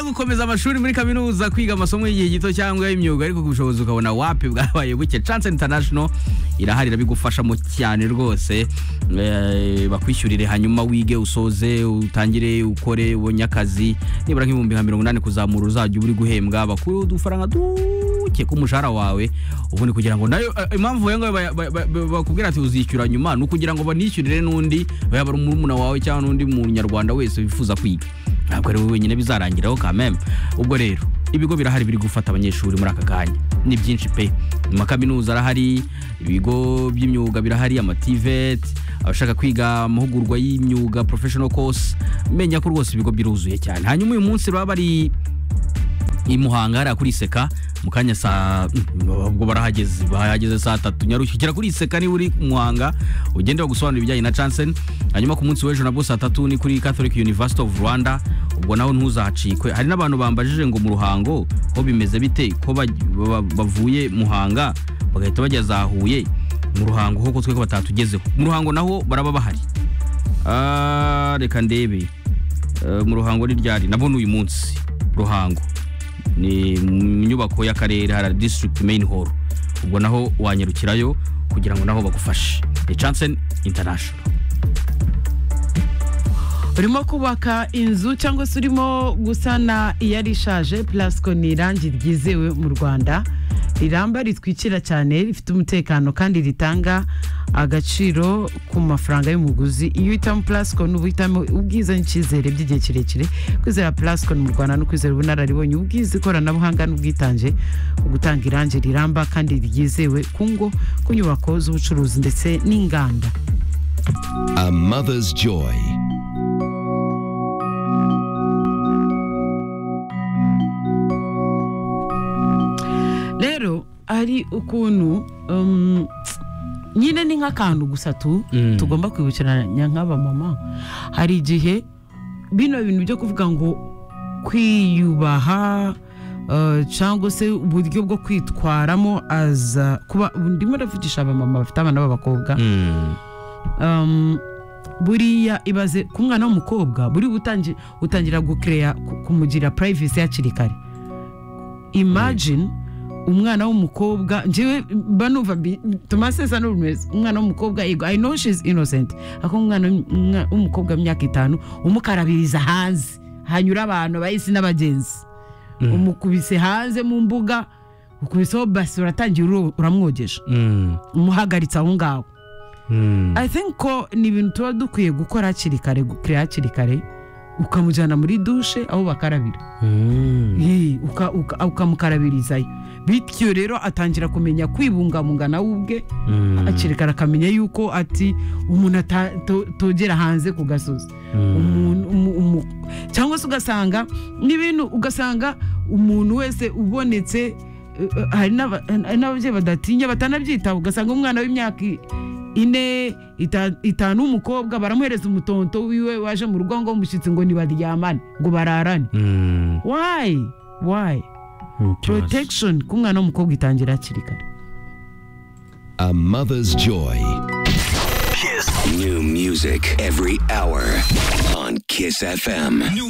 gukomeza amashuri muri kaminuza kwiga amasomo y'igihe gito cyangwa y'imyuga ariko ubushobozi ukabona wapi bwabaye buke chance international irahari irabigufashamo cyane rwose Eh, bakwishyurire hanyuma wige usoze utangire ukore ubonye akazi nibura nk'ibihumbi nka mirongo inani kuzamura uzajya uba uri guhembwa bakuru udufaranga duke ku mushahara wawe ubundi kugira ngo nayo eh, impamvu we ngawe baya- ba- ba- ba- bakubwira ati uzishyura nyuma ni ukugira ngo banishyurire n'undi yaba ari murumuna wawe cyangwa n'undi munyarwanda wese wifuza kwiga ntabwo ari wowe wenyine bizarangiraho kameme ubwo rero ibigo birahari biri gufata abanyeshuri muri aka kanya ni byinshi pe mu makaminuza arahari ibigo by'imyuga birahari amativet abashaka kwiga amahugurwa y'imyuga professional course menya ko rwose ibigo biruzuye cyane hanyuma uyu munsi baba bari i Muhanga hariya kuri Seka mu kanya saa ubwo barahageze bahageze saa tatu nyarukikira kuri Seka niba uri i Muhanga ugende bagusobanurira ibijyanye na Chansen hanyuma ku munsi w'ejo nabwo saa tatu ni kuri Catholic University of Rwanda ubwo naho ntuzacikwe hari n'abantu bambajije ngo mu Ruhango ho bimeze bite ko baj- ba- bavuye Muhanga bagahita bajya za Huye mu Ruhango ho ko twe ko batatugezeho mu Ruhango naho baraba bahari Ah, reka ndebe Eh, mu Ruhango ni ryari nabwo ni uyu munsi Ruhango ni mu nyubako y'akarere hari district main hall ubwo naho wanyarukirayo kugira ngo naho bagufashe ni Chansen International urimo kubaka inzu cyangwa se urimo gusana iyari ishaje plasco ni irangi ryizewe mu rwanda riramba ritwikira cyane rifite umutekano kandi ritanga agaciro ku mafaranga y'umuguzi iyo uhitamo plasco ni uhitamo ubwiza n'icyizere by'igihe kirekire kwizera plasco mu rwanda no kwizera ubunararibonye ubwiza ikoranabuhanga n'ubwitange mu gutanga irangi riramba kandi ryizewe ku ngo ku nyubako z'ubucuruzi ndetse n'inganda A mother's joy. rero hari ukuntu um, nyine ni nk'akantu gusa tu Mm. tugomba kwibukiranya nk'aba mama hari igihe bino bintu byo kuvuga ngo kwiyubaha uh, cyangwa se uburyo bwo kwitwaramo aza kuba ndimo ndavugisha aba mama bafite abana b'abakobwa mm. um, buriya ibaze ku mwana w'umukobwa buri utangi, utangira gukereya kumugira purayivisi hakiri kare imagine umwana w'umukobwa njyewe mba numva bi- tumasesa n'urumeza umwana w'umukobwa yego i know she's innocent ako umwana w'umwa- w'umukobwa w'imyaka itanu umukarabiriza hanze hanyura abantu abahisi n'abagenzi umukubise hanze mu mbuga ukubiseho basi uratangira uro- uramwogesha Mm. umuhagaritse aho ngaho Mm. i think ko ni ibintu tuba dukwiye gukora hakiri kare gukira hakiri kare ukamujyana muri dushe aho bakarabira Mm. Yee, uka- uka- ukamukarabirizayo bityo rero atangira kumenya kwibungabunga nawe ubwe Mm. hakiri kare akamenya yuko ati umuntu ata- to- togera hanze ku gasozi Umuntu- umu- umu- cyangwa se ugasanga n'ibintu ugasanga umuntu wese ubonetse eh, eh, hari n'aba- hari n'ababyeyi badatinya batanabyitaho ugasanga umwana w'imyaka i- ine ita- itanu w'umukobwa baramuhereza umutonto wiwe waje mu rugo ngo mushyitsi ngo nibaryamane ngo bararane Mm. wayi wayi protection ku mwana w'umukobwa itangira hakiri kare A mother's joy. New music every hour on Kiss FM. New